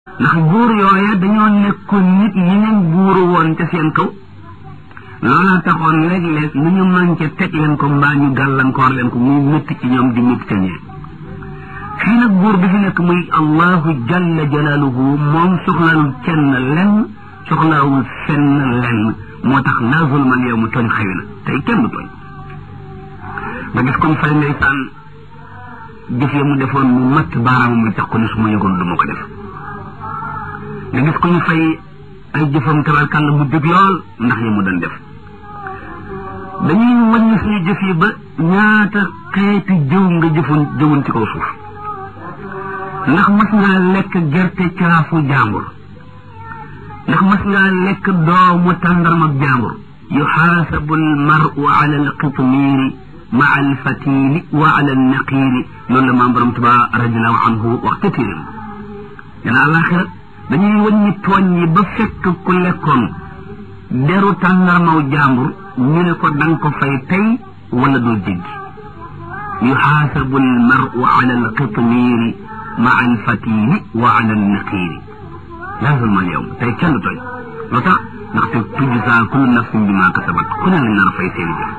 ndax buur yooya dañoo nekkoon nit ñi leen buuru woon ca seen kaw loola taxoon léeg-léeg lu ñu manqué teg leen ko mbaa ñu gàllankoor leen ko muy métti ci ñoom di métti ca ñee fii nag buur bi fi nekk muy allahu jalla jalaaluhu moom soxlaalul kenn lenn soxlaawul fenn lenn moo tax laa zulmal yow mu tooñ xëy na tey kenn du tooñ nga gis comme fay ndeysaan jëf ya mu defoon mu matt baaraam mu tax ko ni su ma yëgoon du ma ko def nga gis ko ñu fay ay jëfam tabarkàlla mu dëgg lool ndax yi mu doon def dañuy wàññi suñu jëf yi ba ñaata xeeti jëw nga jëfoon jëwoon ci kaw suuf ndax mas ngaa lekk gerte caafu jàmbur ndax mas ngaa lekk doomu tàndarma jàmbur yuxaasabu almaru ala alqitmiiri maa alfatili wa ala alnaqiiri loolu la maam borom tuba radiallahu anhu wax ca téeram dana àlaxira dañuy wàññi tooñ yi ba fekk ku lekkoon deru tàndarmaw jàmbur ñu ne ko danga ko fay tey wala doo jéggi yuxaasabu almaru ala alqitmiiri maa alfatili wa ala alnaqiiri laa zulma alyawm tey kenn tooñ lu tax ndaxte tujzaa kullu nafsin bi maa kasabat ku ne lañ nar a fay seeni jëf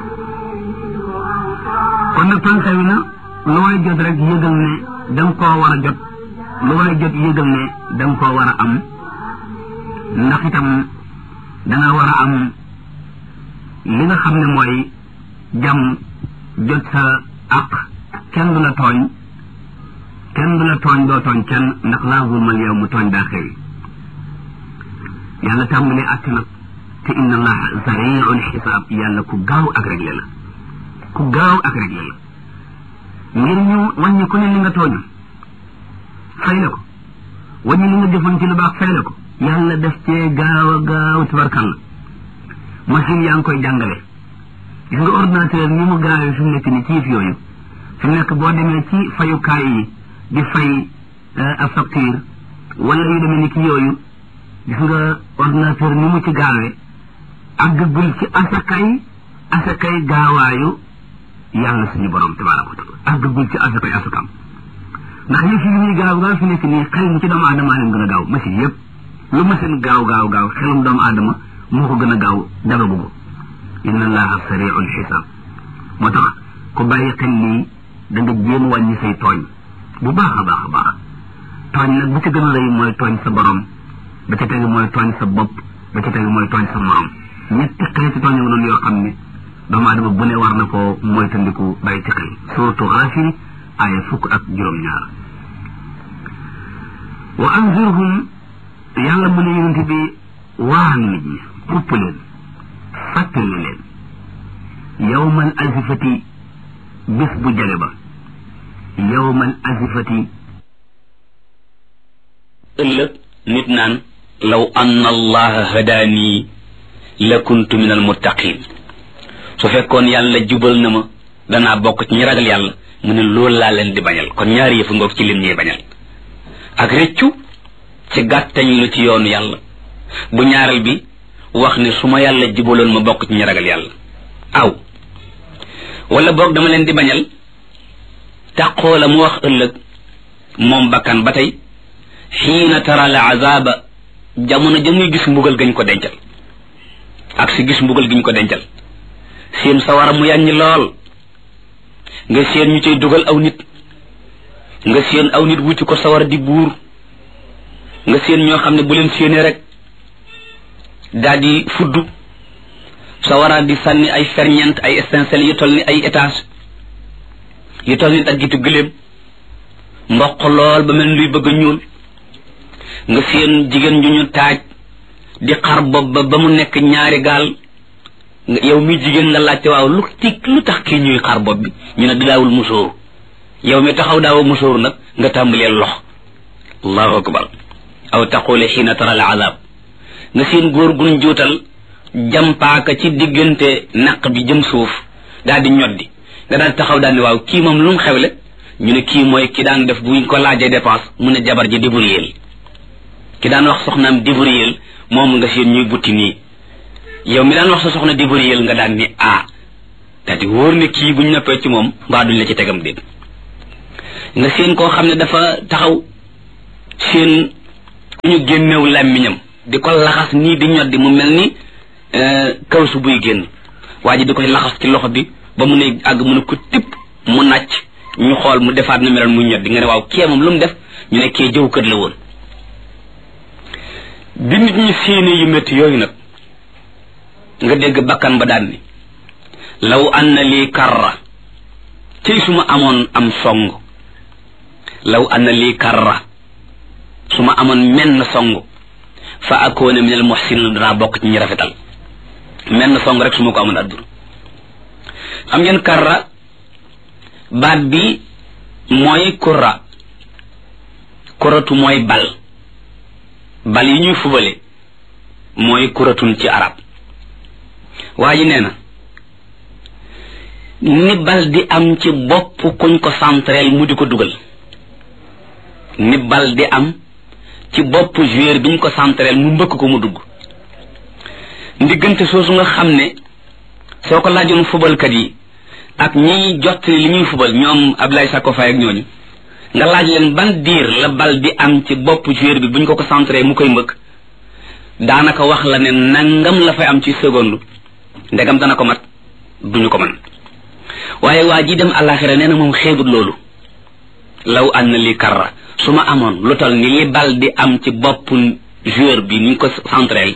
kon nag tànk wi na lu waay jot rek yëgal ne da nga koo war a jot lu waay jot yëgal ne da nga koo war a am ndax itam danga war a am li nga xam ne mooy jàmm jot sa àq kenn du la tooñ kenn du la tooñ doo tooñ kenn ndax laa zulmal yow mu tooñ daa xewi yàlla tàmbalee àtt nag te inna allaha sariul xisaab yàlla ku gaaw ak réglé la ku gaaw ak réglé la ngir ñu wàññi ku ne li nga tooñ fay la ko wàññi li nga defoon ci lu baax fay la ko yàlla def cee gaaw a gaaw tabarkàlla machine yaa ngi koy jàngale gis nga ordinateur ni mu gaawee fi mu nekk ni ci yëf yooyu fi mu nekk boo demee ci fayukaay yi di fay a facture wala yu demee ni ki yooyu gis nga ordinateur ni mu ci gaawee àggagul ci asakay asakay gaawaayu yàlla suñu borom tabaaraka wa taala àggagul ci asakay asakam ndax yëf yi ñuy gaaw gaaw fi nekk nii xel mu ci doomu aadama leen gën a gaaw machine yëpp lu machine gaaw gaaw gaaw xelum doomu aadama moo ko gën a gaaw dara bugg inna allaha sariul xisaab moo tax ku bàyyi xel lii da nga jéem wàññi say tooñ bu baax a baax a baax tooñ nag bu ci gën a rëy mooy tooñ sa borom ba ca tegu mooy tooñ sa bopp ba ca tegu mooy tooñ sa morom ñetti xeeti tooñ yu noonu yoo xam ne doomu aadama bu ne war na ko moytandiku bàyyi ci xel surtout Gaafir aaya fukk ak juróom-ñaar wa anzirhum yàlla mu ne yonent bi waan nit ñi xupp leen fàttali leen yawmal azifati bis bu jale ba yawmal azifati ëllëg nit naan law anna allaha hadaanii la kuntu min almuttaqin su fekkoon yàlla jubal na ma danaa bokk ci ñi ragal yàlla mu ne loolu laa leen di bañal kon ñaari yëfu ngoog ci lim ñuy bañal ak rëccu ci gàttañ lu ci yoonu yàlla bu ñaareel bi wax ne su ma yàlla jubaloon ma bokk ci ñi ragal yàlla aw wala boog dama leen di bañal taqoo la mu wax ëllëg moom bakkan ba tey xiina tara al azaba jamono ja muy gis mbugal gañ ko dencal ak si gis mbugal giñ ko dencal seen sawara mu yàññi lool nga seen ñu cay dugal aw nit nga seen aw nit wuti ko sawara di buur nga seen ñoo xam ne bu leen séenee rek daal di fudd sawara di sànni ay ferñeent ay étincelles yu toll ni ay étage yu toll ni daggitu gëléem mboq lool ba mel luy bëgg a ñuul nga seen jigéen ñu ñu taaj di xar bopp ba ba mu nekk ñaari gaal yow mi jigéen nga laajte waaw lu ci lu tax kii ñuy xar bopp bi ñu ne di daawul musóor yow mi taxaw daawa musóor nag nga tàmbalee lox allahu akbar aw taqule xiina tara al azab nga seen góor guñ juutal jampaaka ci diggante naq bi jëm suuf daal di ñoddi nga daal taxaw daal ne waaw kii moom lu mu xewle ñu ne kii mooy ki daan def buñ ko laajee dépense mu ne jabar ji débrouiller ki daan wax soxnaam débrouiller moom nga seen ñuy butti nii yow mi daan wax sa soxna débrouiller nga daan ni ah daal di wóor ne kii buñ noppee ci moom mbaa duñ la ci tegam déet nga seen koo xam ne dafa taxaw seen ñu génnew làmmiñam di ko laxas nii di ñoddi mu mel ni kaw su buy génn waa ji di koy laxas ci loxo bi ba mu ne àgg mu ne ko tipp mu nàcc ñu xool mu defaat na meloon mu ñoddi nga ne waaw kee moom lu mu def ñu ne kee jëw kër la woon bi nit ñi séenée yu métti yooyu nag nga dégg bakkan ba daan ni law anna lii karra cëy su ma amoon am song law anna lii karra su ma amoon menn song fa akoona min al muhsinin danaa bokk ci ñi rafetal menn song rek su ma ko amoon adduna xam ngeen karra baat bi mooy kurra kuratu mooy bal bal yi ñuy fubale mooy kuratun ci arab waa ji nee na ni bal di am ci bopp kuñ ko centrel mu di ko dugal ni bal di am ci bopp joueur biñ ko centrel mu mbëkk ko mu dugg ndiggante soosu nga xam ne soo ko laajoon fubalkat yi ak ñiy jot li ñuy fubal ñoom Ablaye Sakko Faye ak ñooñu nga laaj leen ban diir la bal di am ci bopp joueur bi buñ ko ko centré mu koy mbëkk daanaka wax la ne nangam la fay am ci seconde ndegam dana ko mat duñu ko mën waaye waa ji dem àllaaxira nee na moom xeebut loolu law an na li karra su ma amoon lu tal ni li bal di am ci bopp joueur bi ni ko centré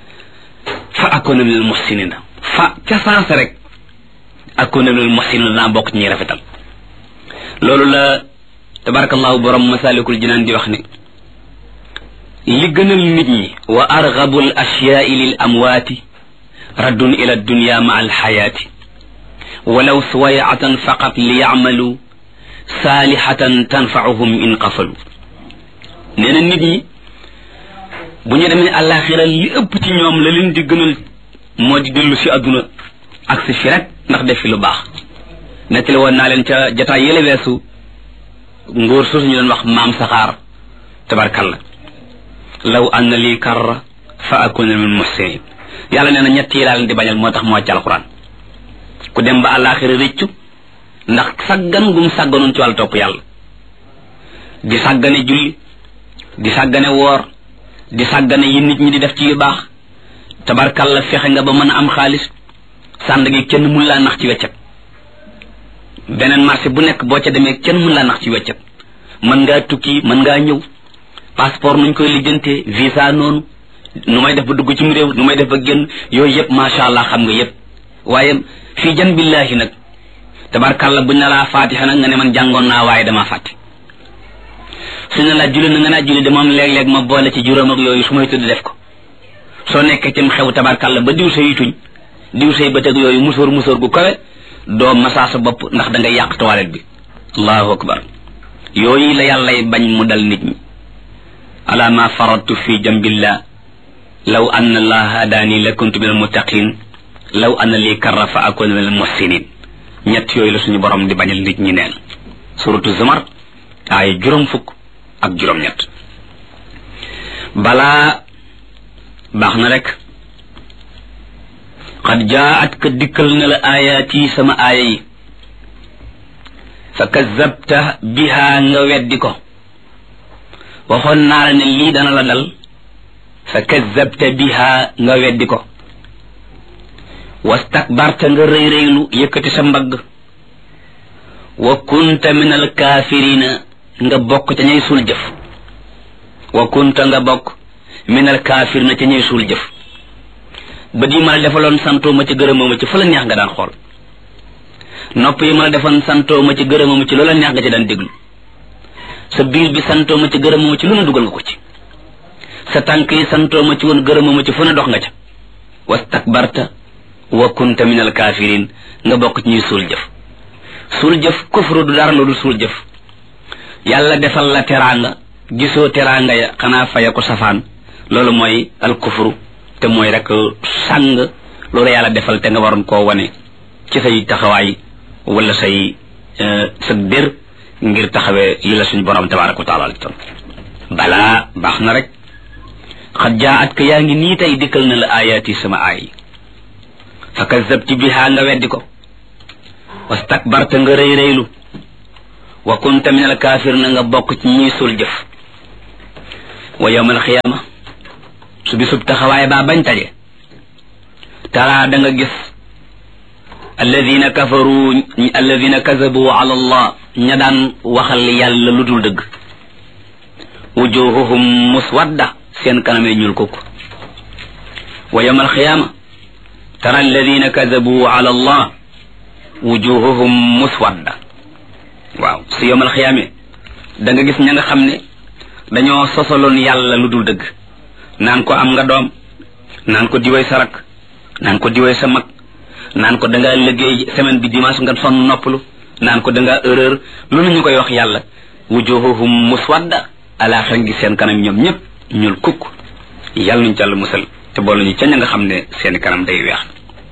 fa akoona minal muhsinina fa ca saasa rek akoona minal muhsinina naa bokk ci ñuy rafetal loolu la tabarakallahu borom masalikul jinaan di wax ne li gënal nit ñi wa argabu al ashyaai lil amwaati raddun ila dunya ma al xayaati walaw suwayatan faqat li yacmalu saalihatan tanfauhum in qafalu nee na nit ñi bu ñu demee àllaaxira li ëpp ci ñoom la leen di gënal moo di dellu si àdduna ak si fi rek ndax def fi lu baax nettali woon naa leen ca jataay yële weesu ngóor soosu ñu doon wax maam saxaar tabarkalla law anna lii karra fa akuna min muhsinin yàlla nee na ñett yi laa leen di bañal moo tax moo ci alquran ku dem ba àllaaxira rëccu ndax saggan gum sàgganoon ci wàllu topp yàlla di sàggane julli di sàggane woor di sàggane yi nit ñi di def ci yu baax tabarkalla fexe nga ba mën a am xaalis sànd gi kenn mun laa nax ci weccet beneen marché bu nekk boo ca demee kenn mun laa nax ci weccet mën ngaa tukki mën ngaa ñëw passeport nuñ koy lijjantee visa noonu nu may def ba dugg ci mu réew nu may def ba génn yooyu yëpp macha allah xam nga yëpp waaye fii jan billahi nag tabarkalla buñ na laa fatiha nag nga ne man jàngoon naa waaye damaa fàtte su ne la julli na nga naa julli de moom léeg-léeg ma boole ci juróom ak yooyu su may tudd def ko soo nekkee cim xew tabarkalla ba diw sa yituñ diw say bëtëg yooyu musóor musóor gu kawe doo masaa sa bopp ndax da ngay yàq toilette bi allahu akbar yooyu la yàllay bañ mu dal nit ñi ala ma faradtu fi jambillah law anna allaha hadaani la kuntu min almuttaqin law anna lii karra fa akuna min almuhsinin ñett yooyu la suñu borom di bañal nit ñi neen suratu zumar ay juróom fukk ak juróom ñett balaa baax na rek qad jaat ka dikkal na la ayaati sama aaya yi fa kazabta biha nga weddi ko waxoon naa la ne lii dana la dal fa kazabta biha nga weddi ko wastakbarta nga rëy rëylu yëkkati sa mbagg wa kunta min alkaafirina nga bokk ca ñay suul jëf wa kunta nga bokk min alkaafirina ca ñay suul jëf ba di ma la defaloon santoo ma ci gërëmoo ma ci fa la neex nga daan xool nopp yi ma la defoon santoo ma ci gërëmoo ma ci loola neex nga ci daan déglu sa biir bi santoo ma ci gërëmoo ma ci lu ne dugal nga ko ci sa tànk yi santoo ma ci woon gërëmoo ma ci fu ne dox nga ca wastakbarta wa kunta min alkafirin nga bokk ci ñuy suul jëf suul jëf kufru du dara loolu suul jëf yàlla defal la teraanga gisoo teraanga ya xanaa faya ko safaan loolu mooy al kufru te mooy rek sàng loolu yàlla defal te nga waroon koo wane ci say taxawaay wala say sa dér ngir taxawee li la suñu borom tabaraka wa taala ton balaa baax na rek xat jaa at ka yaa ngi nii tey dikkal na la ayaati sama aay fa kazabti biha nga weddi ko wastakbarta nga rëy rëylu wa kunta min alkaafir na nga bokk ci ñuy sul jëf wa yawmal xiyaama su bisub taxawaay baa bañ taje tara da nga gis alladina kafaru alladina kazabu ala allah ña daan waxal yàlla lu dul dëgg wujuhuhum muswadda seen kanamee ñuul kukk wa yawmal xiyaama tara alladina kazabu ala allah wujuhuhum muswadda waaw su yawmal xiyaame da nga gis ña nga xam ne dañoo sosaloon yàlla lu dul dëgg naan ko am nga doom naan ko diwee sa rak naan ko diwee sa mag naan ko dangaa liggéey semaine bi dimanche nga sonn noppalu naan ko dangaa erreur loolu ñu koy wax yàlla wujuhuhum muswadda alaaxira ngi seen kanam ñoom ñëpp ñuul kukk yàlla nuñ jàll musal te boole ñu ca ña nga xam ne seeni kanam day weex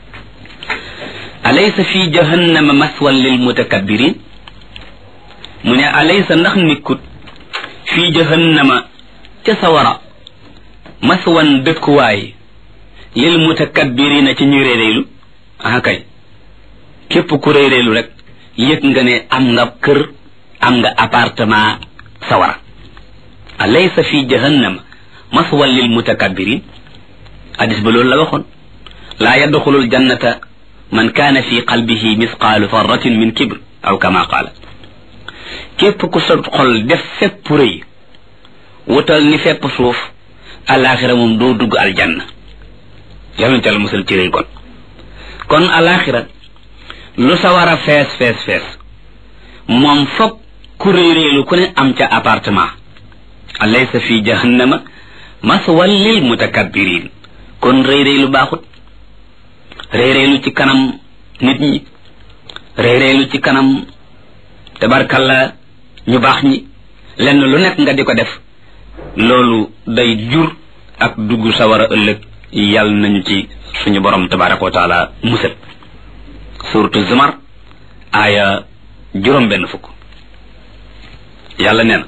alaysa fi jahannama maswan lil mutakabbirin mu ne alaysa ndax nikkut fi jahannama ca sawara maswan dëkkuwaay lil mutakabbirina ci ñuy réeréelu ah kay képp ku réeréelu rek yëg nga ne am nga kër am nga appartement sawara alaysa fi jahannama maswan lil mutakabbirin hadis ba loolu la waxoon laa yadxulul jannata man kaana fi qalbihi misqaalu farratin min kibr aw kama qaala képp ku sa xol def fépp rëy wutal ni fépp suuf alaxira moom doo dugg aljanna yal nañu teel musal ci rëy kon kon alaxira lu sa war a fees fees fees moom foog ku rëy rëylu ku ne am ca appartement alaysa fi jahannama maswal lil mutakabbirin kon rëy rëylu baaxut rëy rëylu ci kanam nit ñi rëy rëylu ci kanam tabarkalla ñu baax ñi lenn lu nekk nga di ko def loolu day jur ak dugg sawara ëllëg yàlla nañu ci suñu borom tabaraka wa taala musal suratu zumar aaya juróom benn fukk yàlla nee na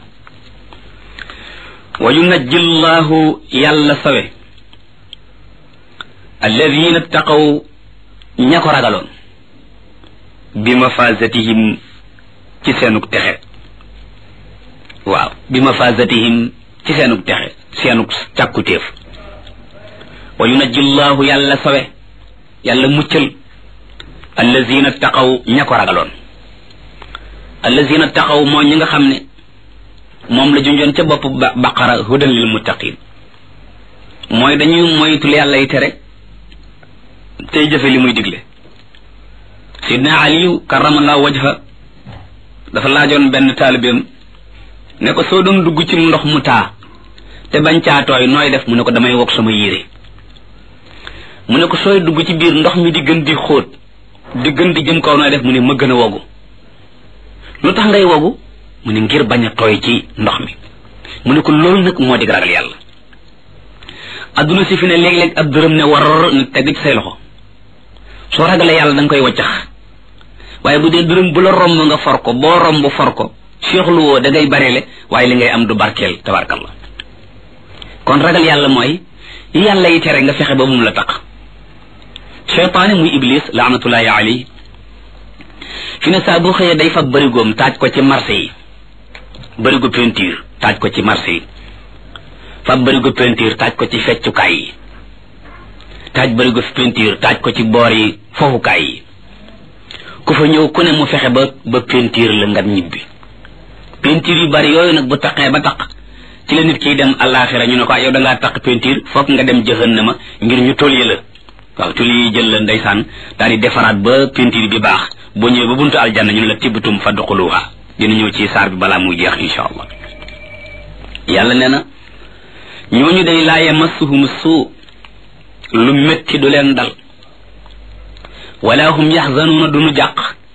wa yunajji llahu yàlla sawe alladina taqaw ña ko ragaloon bi mafazatihim ci seenug texe waaw bi mafazatihim ci seenug texe seenug càkkutéef wa yunajji llahu yàlla sawe yàlla muccal allazina taqaw ña ko ragaloon allazina taqaw moo ñi nga xam ne moom la junjoon ca bopp baqara hudan lil muttaqin mooy dañuy moytul yàlla yi tere tey jëfe li muy digle sidna aliyu karamallahu wajha dafa laajoon benn taalibeem ne ko soo doon dugg ci ndox mu taa te bañ caa tooy nooy def mu ne ko damay wokk sama yére mu ne ko sooy dugg ci biir ndox mi di gën di xóot di gën di jëm kaw nooy def mu ne ma gën a wogu lu tax ngay wogu mu ne ngir bañ a tooy ci ndox mi mu ne ko loolu nag moo di ragal yàlla adduna si fi ne léeg-léeg ab dërëm ne war ne teg ci say loxo soo ragalee yàlla da nga koy waccax waaye bu dee dërëm bu la romb nga for ko boo romb for ko seexlu woo da ngay bareele waaye li ngay am du barkeel tabarkalla kon ragal yàlla mooy yi yàlla yi tere nga fexe ba mum la taq cheytaane muy iblis laanatullahi alayhi fi ne saa boo xëyee day fa bërigoom taaj ko ci marché yi bërigo peinture taaj ko ci marché yi fa bërigo peinture taaj ko ci feccukaay yi taaj bërigo peinture taaj ko ci boor yi foofukaay yi ku fa ñëw ku ne mu fexe ba ba peinture la nga ñibbi peinture yu bari yooyu nag bu taqee ba taq ci la nit kiy dem àllaaxira ñu ne ko yow da ngaa taq peinture foog nga dem jahannama ngir ñu tolye la waaw tuli yi jël la ndeysaan daal di defaraat ba peinture bi baax boo ñëwee ba buntu aljanna ñu ne la tibbatum fadxuluha dina ñëw ci saar bi balaa muy jeex insha allah yàlla nee na ñooñu day laa yamassuhum suu lu métti du leen dal wala hum yaxzanuuna duñu jàq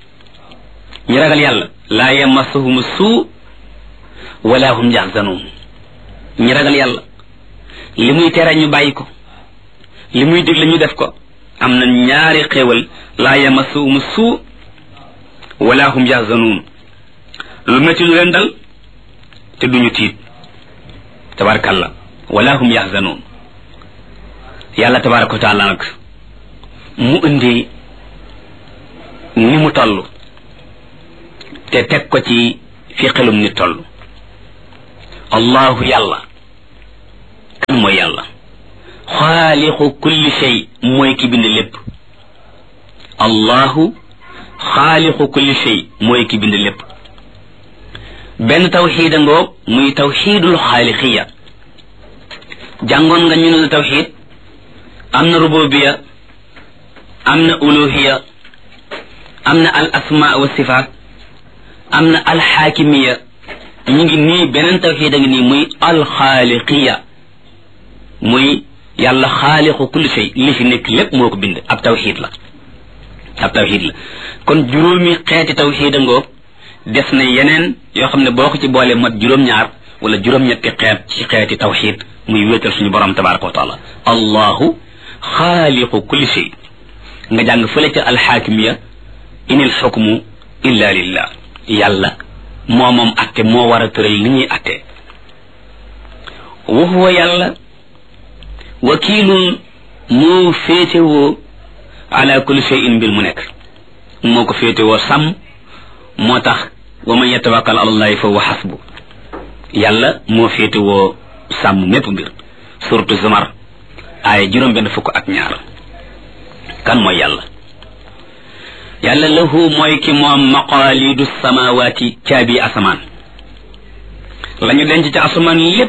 ñi ragal yàlla laa yamassuhum suu wala hum yaxzanuun ñi ragal yàlla li muy tere ñu bàyyi ko li muy digle ñu def ko am na ñaari xéewal laa yamassuhum suu wala hum yaxzanuun lu métti du leen dal te duñu tiit tabarakàllah wala hum yaxzanuun yàlla tabaraka wa taala nag mu indi ni mu toll te teg ko ci fi xelum ni toll allahu yàlla mooy yàlla xaaliqu kulli shay mooy ki bind lépp allahu xaaliqu kulli shay mooy ki bind lépp benn tawxiida ngoog muy tawxiidul xaaliqiya jàngoon nga ñu ne la tawxiid am na rububiya am na uluhiya am na al asma wa sifaat am na al xaakimiya ñu ngi nii beneen tawxiid a ngi nii muy al xaaliqiya muy yàlla xaaliqu kulli shay li fi nekk lépp moo ko bind ab tawxiid la ab tawxiid la kon juróomi xeeti tawxiid a ngoog des na yeneen yoo xam ne boo ko ci boolee mat juróom-ñaar wala juróom-ñetti xeet ci xeeti tawxiid muy wéetal suñu borom tabaraka wa taala allahu xaaliqu kulli shay nga jàng fële ca alxaakimiya inil xukmu illa lillah yàlla moo moom atte moo war a tëral li ñuy atte wa huwa yàlla wakiilun moo féetewoo ala kulli shay'in mbir mu nekk moo ko féetewoo sàmm moo tax wa man yatawakkal ala allahi fa huwa xasbu yàlla moo féetewoo sàmm mépp mbir surtout zumar aaya juróom benn fukk ak ñaar kan mooy yàlla yàlla lahu mooy ki moom maqaalidu samawaati caabi asamaan la ñu denc ci asamaan lépp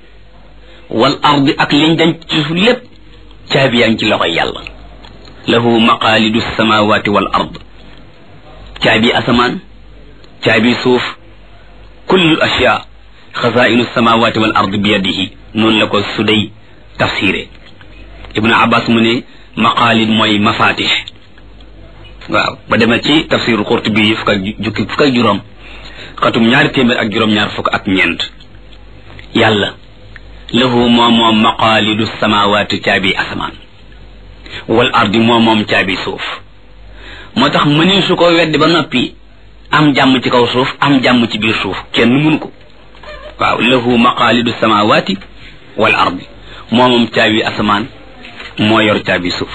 wal ardi ak liñ denc ci suuf lépp caabi yaa ngi ci loxoy yàlla lahu maqaalidu samawaati wal ard caabi asamaan caabi suuf kullu ashyaa xazainu samawaati wal ard bi yadihi noonu la ko suday tafsiré ibnu abbas mu ne maqaalid mooy mafatih waaw ba demee ci tafsiru qurtubi yi fukk ak jukki fukk ak juróom xatum ñaari téeméer ak juróom-ñaar fukk ak ñeent yàlla lahu moom moom maqaalidu samawaati caabi asamaan wal ardi moom moom caabi suuf moo tax mëni su ko weddi ba noppi am jàmm ci kaw suuf am jàmm ci biir suuf kenn mun ko waaw lahu maqaalidu samawaati wal ardi moo moom caabi asamaan moo yor caabi suuf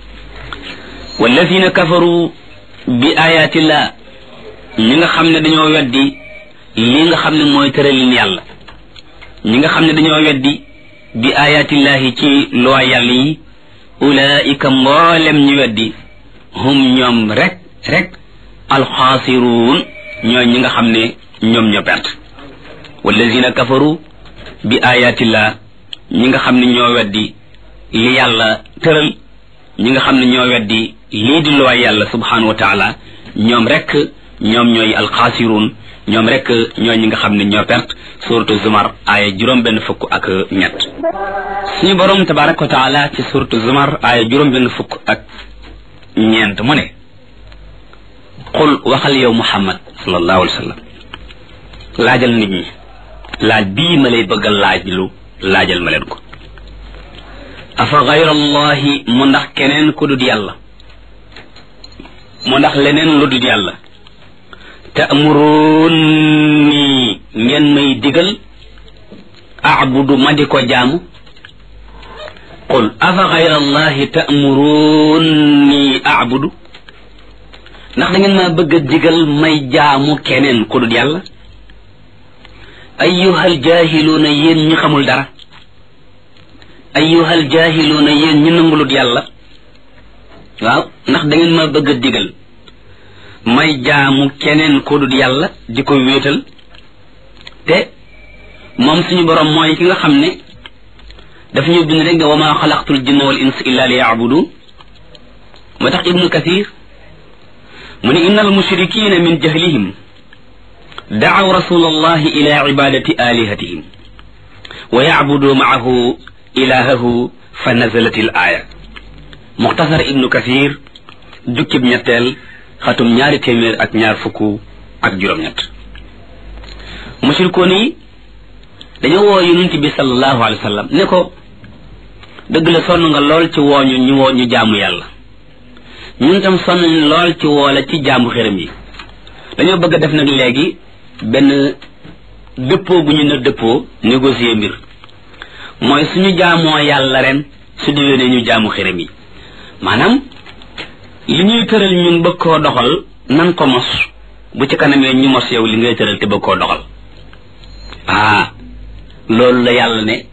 walladina kafaru bi ayatillah ñi nga xam ne dañoo weddi li nga xam ne mooy tëralin yàlla ñi nga xam ne dañoo weddi bi ayatillahi ci loi yàlla yi ulaika mboolem ñu weddi hum ñoom rek rek alxaasiruun ñooy ñi nga xam ne ñoom ñoo perte walladina kafaru bi ayatillah ñi nga xam ne ñoo weddi li yàlla tëral ñi nga xam ne ñoo weddi lii di loi yàlla subhanahu wa taala ñoom rek ñoom ñooy alxaasiruun ñoom rek ñooy ñi nga xam ne ñoo perte suratu zumar aaya juróom benn fukk ak ñett suñu borom tabaraka wa taala ci suratu zumar aaya juróom benn fukk ak ñeent mu ne qul waxal yow muhammad sallallahu alayhi wa sallam laajal nit ñi laaj bii ma lay bëggal laaj lu laajal ma leen ko afa gayra allahi mu ndax keneen ku dut yàlla mu ndax leneen lu dut yàlla ta'muruni ngeen may digal a'budu ma di ko jaamu qul afa gayra allahi ta'muruni a'budu ndax da ngeen maa bëgg a digal may jaamu keneen ku dut yàlla ayyuhal jaahiluuna yéen ñi xamul dara ayyuhal jaahiluuna yéen ñi nangulut yàlla waaw ndax da ngeen ma bëgg a digal may jaamu keneen ko dul yàlla di ko wéetal te moom suñu borom mooy ki nga xam ne daf ñu bind rek ne wa ma xalaqtul jinna wal ins illa li yaabudu moo tax ibnu kathir mu ne inna al mushrikina min jahlihim daaw rasul allahi ila ibadati alihatihim wa yacbudu maahu ilahahu fa nazalat al aya muxtasar ibnu kathir jukkib ñetteel xatum ñaari téeméer ak ñaar fukk ak juróom-ñett mushrikoon yi dañoo woo yonent bi sallallahu alayhi wa sallam ne ko dëgg la sonn nga lool ci wooñu ñu woo ñu jaamu yàlla ñun tam sonn nañ lool ci woola ci jaamu xërëm yi dañoo bëgg a def nag léegi benn dëppoo bu ñu ne dëppoo négocier mbir mooy suñu jaamoo yàlla ren su déwénee ñu jaamu xërëm yi maanaam li ñuy tëral ñun bëgg koo doxal nan ko mos bu ci kanamee ñu mos yow li ngay tëral te bëgg koo doxal ah loolu la yàlla ne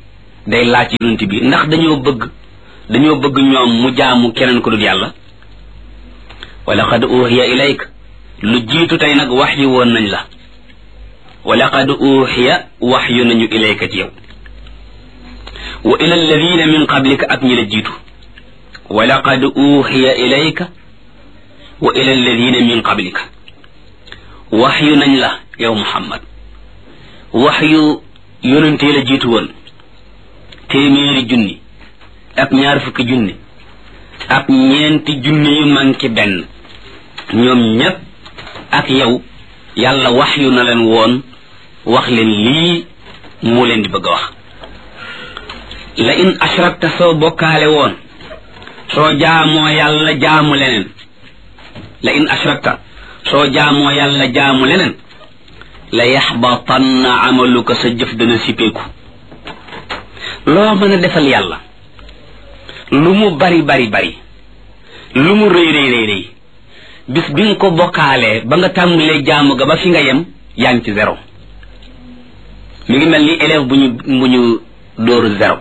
day laaj yonent bi ndax dañoo bëgg dañoo bëgg ñoom mu jaamu keneen ko dul yàlla wa laqad uhiya ilayk lu jiitu tey nag wax yu woon nañ la wa laqad uhiya wax yu nañu ilayka ci yow wa ila alladina min qablika ak ñi la jiitu wa laqad uhiya ilayka wa ila alladina min qablika wax yu nañ la yow muhammad wax yu yonentee la jiitu woon téeméeri junni ak ñaar fukki junni ak ñeenti junni yu manki benn ñoom ñépp ak yow yàlla wax yu na leen woon wax leen lii mu leen di bëgg a wax la in ashrakta soo bokkaale woon soo jaamoo yàlla jaamu leneen la in ashrakta soo jaamoo yàlla jaamu leneen la yaxbatanna amaluka sa jëf dana sippeeku loo mën a defal yàlla lu mu bari bari bari lu mu rëy rëy rëy rëy bis bi nga ko bokkaalee ba nga tàmbalee jaamu ga ba fi nga yem yaa ngi ci zéro mi ngi mel ni élève bu ñu bu ñu dóoru zéro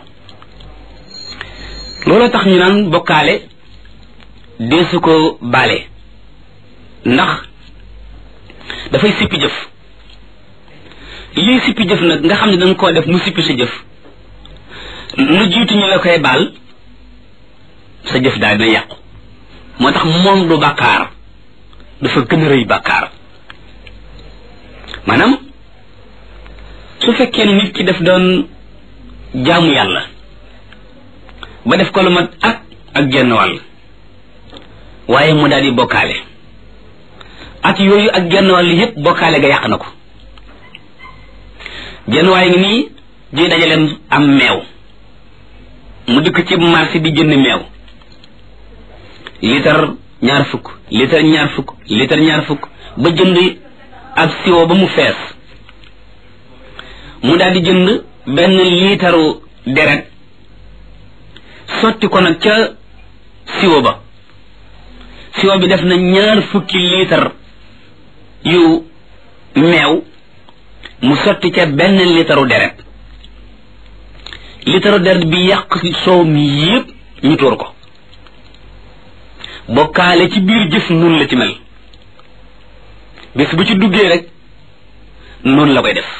loolu tax ñu naan bokkaale deesu ko baale ndax dafay sippi jëf lii sippi jëf nag nga xam ne danga koo def mu sippi sa jëf lu jiitu ñu la koy baal sa jëf daal dina yàqu moo tax moom du bàkkaar dafa gën a rëy bàkkaar maanaam su fekkee ne nit ki daf doon jaamu yàlla ba def ko lu mat ak ak genn wàll waaye mu daal di bokkaale at yooyu ak genn wàll yépp bokkaale ga yàq na ko genn waaye ngi nii di dajaleem am meew mu dikk ci marché di jënd meew litre ñaar fukk litre ñaar fukk litre ñaar fukk ba jënd ab siwo ba mu fees mu daal di jënd benn liitaru deret sotti ko nag ca siwo ba siwo bi def na ñaar fukki liitar yu meew mu sotti ca benn liitaru deret liitaru deret bi yàq soow mi yépp ñu tuur ko bokkaale ci biir jëf nun la ci mel bis bu ci duggee rek noonu la koy def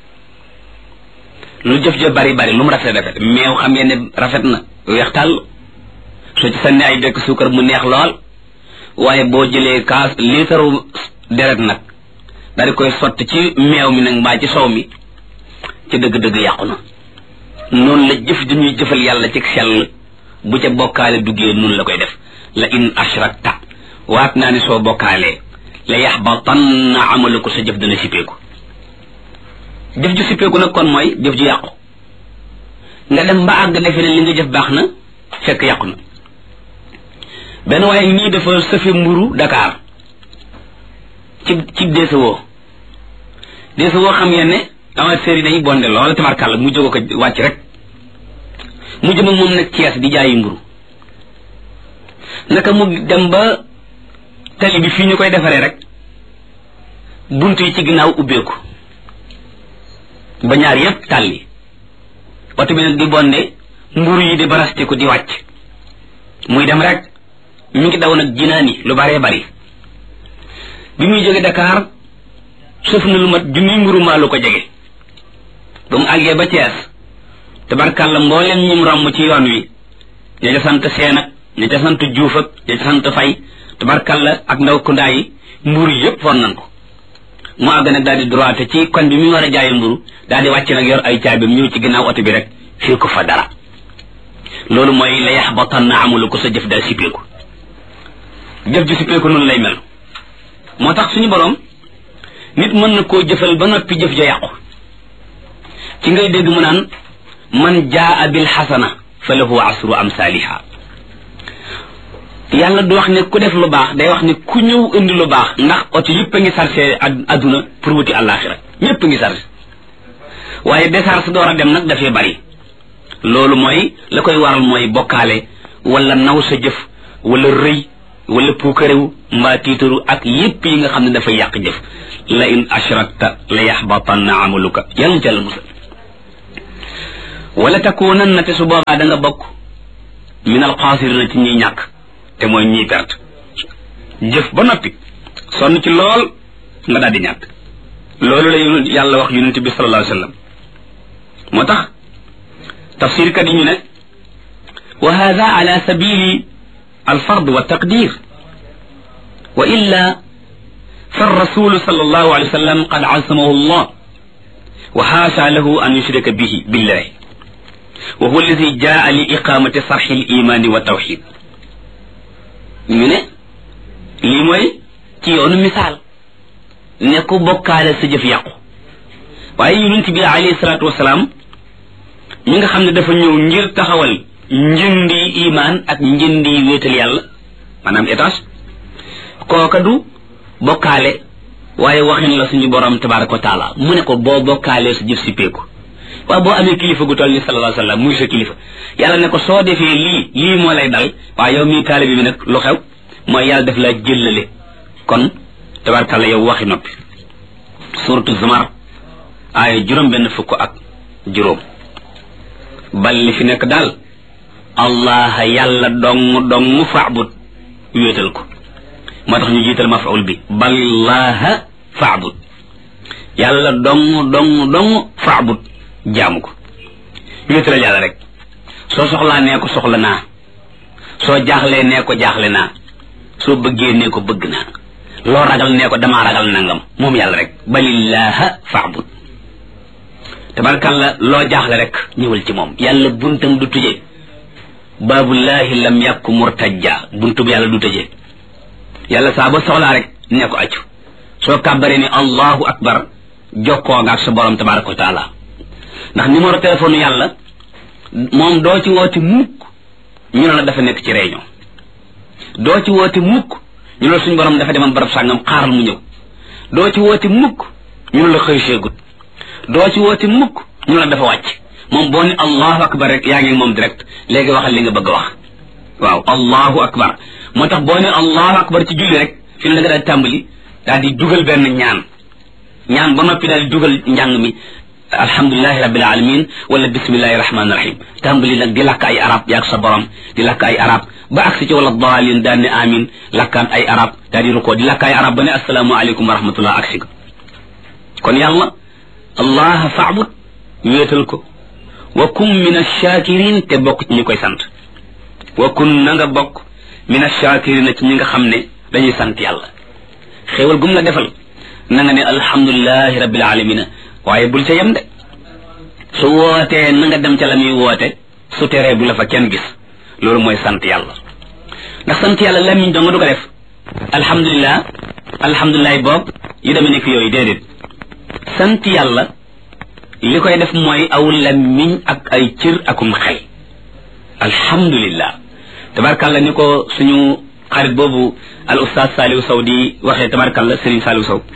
lu jëf ja bari bari lu mu rafet rafet meew xam ngeen ne rafet na weex tàll soo ci sànni ay bekk suukar mu neex lool waaye boo jëlee kaas liitaru deret nag daal di koy sotti ci meew mi nag mbaa ci sow mi ci dëgg-dëgg yàqu na noonu la jëf di ñuy jëfal yàlla ci sell bu ca bokkaale duggee noonu la koy def la in ashrakta waat naa ne soo bokkaalee la yaxbatanna amaluko sa jëf dana sippeeku jëf ju sippeeku nag kon mooy jëf ju yàqu nga dem ba àgg defe ne li nga jëf baax na fekk yàqu na benn waaye nii dafa sëfe mburu Dakar ci ci deesewoo deesewoo xam ngeen ne amateurs yi dañuy bonde lool tabarkàlla mu jóge ko wàcc rek mu jëm ak moom nag Cees di jaayi mburu naka mu dem ba tali bi fii ñu koy defaree rek bunt yi ci ginnaaw ubbeeku ba ñaar yépp tàlli oto bi nag di bonde mburu yi di barastiku di wàcc muy dem rek mi ngi daw nag jinaani lu baree bari bi muy jóge Dakar suuf na lu mat junniy mburu maa lu ko jege ba mu àggee ba Cees tabarkàlla mbooleem ñim romb ci yoon wi ña ca sant seen ak ña ca sant juuf ak ña ca sant fay tabarkàlla ak ndaw kundaa yi mburu yépp for nan ko mu àgg nag daal di droite ci koñ bi mu war a jaaye mburu daal di wàcc nag yor ay caabim ñëw ci ginnaaw oto bi rek fii ko fa dara loolu mooy la yaxbatan na amulu ko sa jëf daal sippeeku jëf ju sippeeku noonu lay mel moo tax suñu borom nit mën na koo jëfal ba noppi jëf ja yàqu ci ngay dégg mu naan man jaa bil xasana fa lahu asru amsaliha yàlla du wax ne ku def lu baax day wax ne ku ñëw indi lu baax ndax oto yëpp a ngi sarse adduna pour wuti àllaaxira ñëpp a ngi sarse waaye décharge door a dem nag dafay bari loolu mooy la koy waral mooy bokkaale wala naw sa jëf wala rëy wala puukarewu mbaa tiitaru ak yépp yi nga xam ne dafay yàq jëf la in ashrakta la yaxbatanna amaluka yàlla ci yàlla musal wala takunanna te su boobaa da nga bokk min alxaasirina ci ñiy ñàkk te mooy ñiy perte jëf ba noppi sonn ci lool nga daal di ñàkk loolu la yàlla wax yonente bi sallallahu alayhi wa sallam moo tax tafsir kat yi ñu ne wa hada ala sabili alfard wa taqdir wa illa فالرسول صلى الله عليه وسلم قد عصمه الله وحاشا له أن يشرك به بالله وهو الذي جاء لإقامة صرح الإيمان والتوحيد من لي موي ci yoonu misaal ne ku bokkaale sa jëf yàqu waaye yonent bi alayhi salaatu wasalaam mi nga xam ne dafa ñëw ngir taxawal njëndi imaan ak njëndi wéetal yàlla maanaam étage kooka du bokkaale waaye waxin la suñu borom tabaraka wa taala mu ne ko boo bokkaalee sa jëf si peeku waaw boo amee kilifa gu toll ni sallallahu alayhi wa sallam muy sa kilifa yàlla ne ko soo defee lii lii moo lay dal waaye yow mii taalibi bi nag lu xew mooy yàlla def laa jëllale kon tabarakalla yow waxi noppi suratu zumar aaya juróom benn fukk ak juróom bal li fi nekk daal allah yàlla dong dong faabut wéetal ko moo tax ñu jiital mafaul bi ballaha faabut yàlla dong dong dong faabut jaamu ko wéetalal yàlla rek soo soxlaa nee ko soxla naa soo jaaxlee nee ko jaaxle naa soo bëggee nee ko bëgg naa loo ragal nee ko damaa ragal nangam moom yàlla rek balillaha faabut tabarkalla loo jaaxle rek ñëwal ci moom yàlla buntam du tëje baabullahi lam yàkku murtajja buntu bi yàlla du tëje yàlla saa ba soxlaa rek ne ko accu soo kàbbaree ni allahu akbar jokkoo nga ak sa borom tabaraka wa taala ndax numéro téléphone yàlla moom doo ci woote mukk ñu ne la dafa nekk ci réunion doo ci woote mukk ñu ne la suñu borom dafa demoon barab sàngam xaaral mu ñëw doo ci woote mukk ñu ne la xëy seegut doo ci woote mukk ñu ne la dafa wàcc moom boo ni allahu akbar rek yaa ngi moom direct léegi waxal li nga bëgg a wax waaw allahu akbar moo tax boo ne allahu akbar ci julli rek fi ne da nga daal tàmbali daal di dugal benn ñaan ñaan ba noppi daal di dugal njàng mi alhamdulilahi rabbil alamin wala bismillahi rahmani rahim tàmbali nag di lakk ay arab yaag sa borom di lakk ay arab ba agsi ci wala daalin daan ne amin lakkaat ay arab daal di rukoo di lakk ay arab ba ne asalaamu aleykum wa rahmatullah agsi ko kon yàlla allah faabud wéetal ko wa kun min achakirin te bokk ci ñi koy sant wa kun na nga bokk min achakirin ci ñi nga xam ne dañuy sant yàlla xéewal gum la defal na nga ne alhamdulilahi rabbil alamina waaye bul ca yem de su wootee na nga dem ca la muy woote su teree bu la fa kenn gis loolu mooy sant yàlla ndax sant yàlla lamiñ doo nga du ko def alhamdulilah alhamdulilah boobu yu demee nekk yooyu déedéet sant yàlla li koy def mooy aw lamiñ ak ay cër akum xel alhamdulillah tabarkalla ni ko suñu xarit boobu al ustaaz Saliou Sow di waxee tabarkalla Serigne Saliou Sow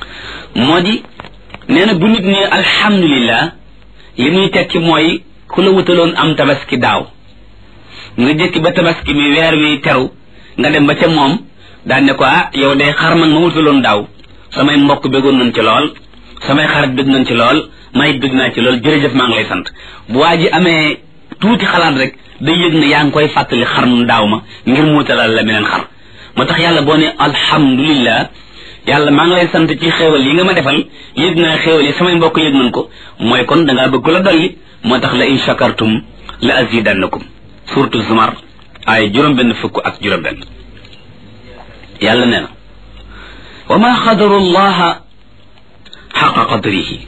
moo di nee na bu nit ne alhamdulillah li muy tekki mooy ku la wutaloon am tabaski daaw nga jëkki ba tabaski mi weer wi teru nga dem ba ca moom daan ne ko ah yow day xar man ma wutaloon daaw samay mbokk bëggoon nañ ci lool samay xarit bëgg nañ ci lool may bëgg naa ci lool jërëjëf maa ngi lay sant bu waa ji amee tuuti xalaat rek day yëg ne yaa ngi koy fàttali xar mu daaw ma ngir mu wutalal la meneen xar moo tax yàlla boo ne alhamdulillah yàlla maa ngi lay sant ci xéewal yi nga ma defal yëg naa xéewal yi samay mbokk yëg nañ ko mooy kon da ngaa bëgg la dolli moo tax la in shakartum la azidannakum surtout zumar ay juróom-benn fukk ak juróom-benn yàlla nee na wa ma qadaru llaha xaqa qadrihi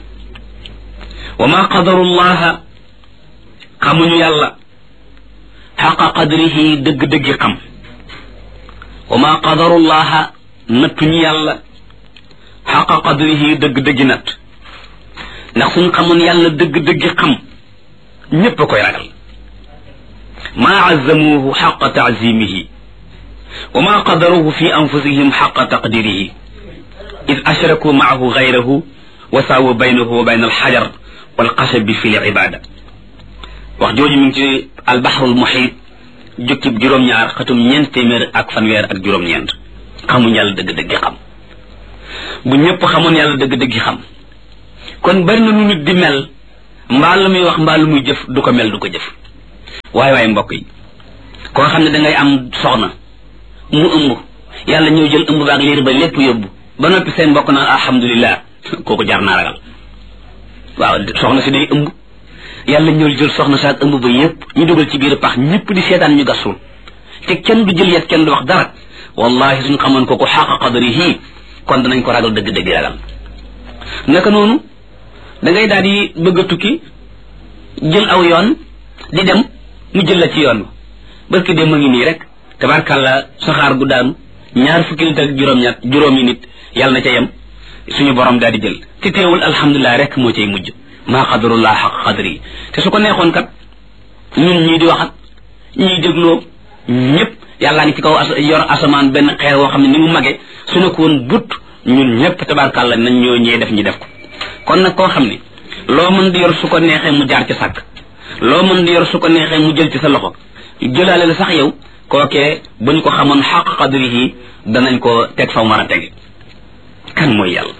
wa ma qadaru llaha xamuñu yàlla xaqa qadrihi dëgg-dëggi xam wa ma qadaru llaha nattuñu yàlla xaqa qadrihi dëgg-dëggi natt ndax suñ xamoon yàlla dëgg-dëggi xam ñépp a koy ragal maa azzamuuhu xaqa taazimihi wa ma qadaruhu fi anfusihim xaqa taqdirihi id ashraku maahu gayrahu wa saawu baynahu wa bayna alxajar walxashabi fi libada wax jooju mi ngi ci albaxrul muxiit jukkib juróom-ñaar xatum ñeent téeméer ak fanweer ak juróom-ñeent xamuñ yàlla dëgg-dëggi xam bu ñëpp xamoon yàlla dëgg-dëggi xam kon bari na nu nit di mel mbaa lu muy wax mbaa lu muy jëf du ko mel du ko jëf waaye waaye mbokk yi koo xam ne dangay am soxna mu ëmb yàlla ñëw jël ëmb baak liir ba lépp yóbbu ba noppi seen mbokk naan alhamdulilah kooku jar naa ragal waaw soxna si day ëmb yàlla ñëw jël soxna si ak ëmb ba yépp ñu dugal ci biir pax ñëpp di seetaan ñu gasul te kenn du jël yet kenn du wax dara wallahi suñ xamoon kooku xaqa qadrihi kon danañ ko ragal dëgg-dëgg ragal naka noonu da ngay daal di bëgg a tukki jël aw yoon di dem mu jël la ci yoon ba barki dem ma ngi nii rek tabarkàlla saxaar gu daanu ñaar fukki nit ak juróom-ñett juróomi nit yàlla na ca yem suñu borom daal di jël te teewul alhamdulilah rek moo cay mujj maa qadarullah xaq qadri te su ko neexoon kat ñun ñii di waxat ñii dégloo ñëpp yàllaa ngi ci kaw yor asamaan benn xeer woo xam ne ni mu mage su ne ko woon but ñun ñëpp tabarkàlla nañ ñoo ñee def ñi def ko kon nag koo xam ne loo mën di yor su ko neexee mu jaar ci sàkk loo mën di yor su ko neexee mu jël ci sa loxo jëlaale la sax yow kookee bu ñu ko xamoon xaq qadrihi danañ ko teg fa mu war a tege kan mooy yàlla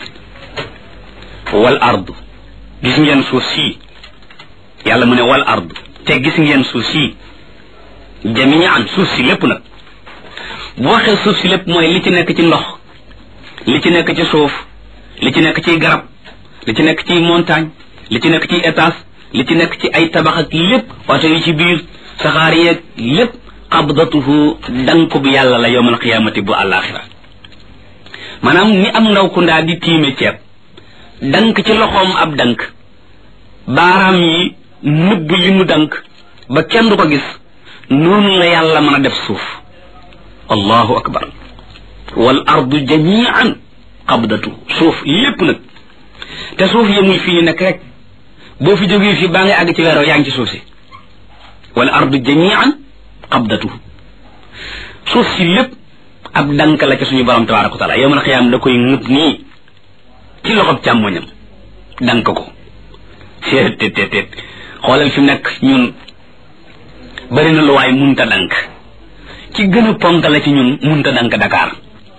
wal ardu gis ngeen suuf sii yàlla mu ne wal ardu te gis ngeen suuf sii jamian suuf si lépp nag bu waxee suuf si lépp mooy li ci nekk ci ndox li ci nekk ci suuf li ci nekk ci garab li ci nekk ci montagne li ci nekk ci étage li ci nekk ci ay tabax ak lépp oto yi ci biir saxaar yeeg lépp qabdatuhu dank bu yàlla la yowmal qiyaamati bu àllaaxira maanaam ni am ndaw ku ndaa di tiime ceeb dank ci loxoom ab dank baaraam yi nëbb li mu dank ba kenn du ko gis noonu la yàlla mën a def suuf allahu akbar wal ardu jamian qabdatu suuf lépp nag te suuf yemul fii ñu nekk rek boo fi jógee fii baa ngay àgg ci weeroo yaa ngi ci suuf si wal ardu jamian qabdatu suuf si lépp ab dank la ca suñu borom tabaraka wa taala yowmal xiyaam da koy ŋut nii ci loxob càmmoñam dank ko seet tet tet tet xoolal fi nekk ñun bari na lu waay munta dank ci gën a ponk la ci ñun munta dank Dakar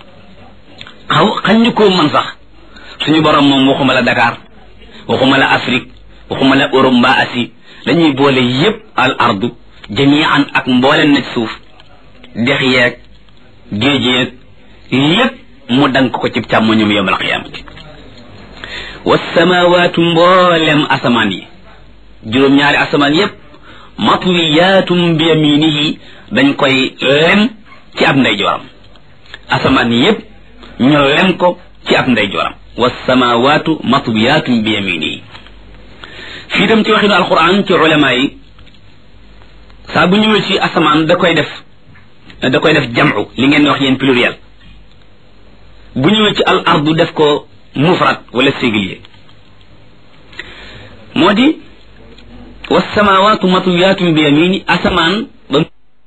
xaw xañ ñu koo man sax suñu borom moom waxuma la Dakar waxuma la Afrique waxuma la Europe mbaa Asie dañuy boole yépp al ardu jamian ak mbooleen na ci suuf dex yeeg géej yeeg lépp mu dank ko ci càmmoñum yowmal qiyaamati wasamawaatu mboolem asamaan yi juróom-ñaari asamaan yépp matwiyaatum bi yaminihi dañ koy lem ci ab ndeyjooram asamaan yépp ñu lem ko ci ab ndeyjooram wasamawaatu matwiyaatum bi yaminihi fii tam ci waxinu alquran ci ulama yi saa bu ñëwee ci asamaan da koy def da koy def jam'u li ngeen wax yéen pluriel bu ñëwee ci al ardu def ko mufrad wala singulier moo di wasamawaatu matwiyaatum bi yamini asamaan